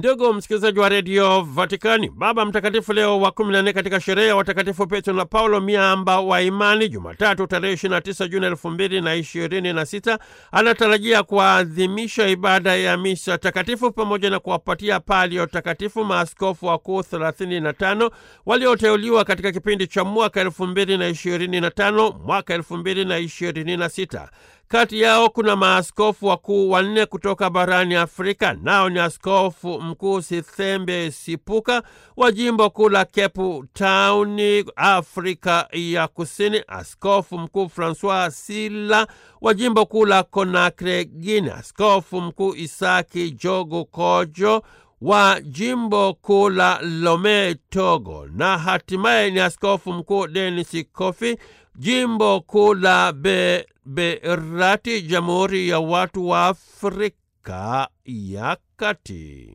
Ndugu msikilizaji wa redio Vatikani, Baba Mtakatifu Leo wa 14 katika sherehe ya watakatifu Petro na Paulo miamba wa imani, Jumatatu tarehe 29 Juni 2026 anatarajia kuadhimisha ibada ya misa takatifu pamoja na kuwapatia palio takatifu maaskofu wakuu 35 walioteuliwa katika kipindi cha mwaka 2025 mwaka 2026. Kati yao kuna maaskofu wakuu wanne kutoka barani Afrika, nao ni askofu mkuu Sithembe Sipuka wa jimbo kuu la Cape Town, Afrika ya Kusini, askofu mkuu Francois Sila wa jimbo kuu la Conakry, Guinea, askofu mkuu Isaki Jogo Kojo wa jimbo kuu la Lome, Togo, na hatimaye ni askofu mkuu Denis Kofi jimbo kuu la Beberati, Jamhuri ya Watu wa Afrika ya Kati.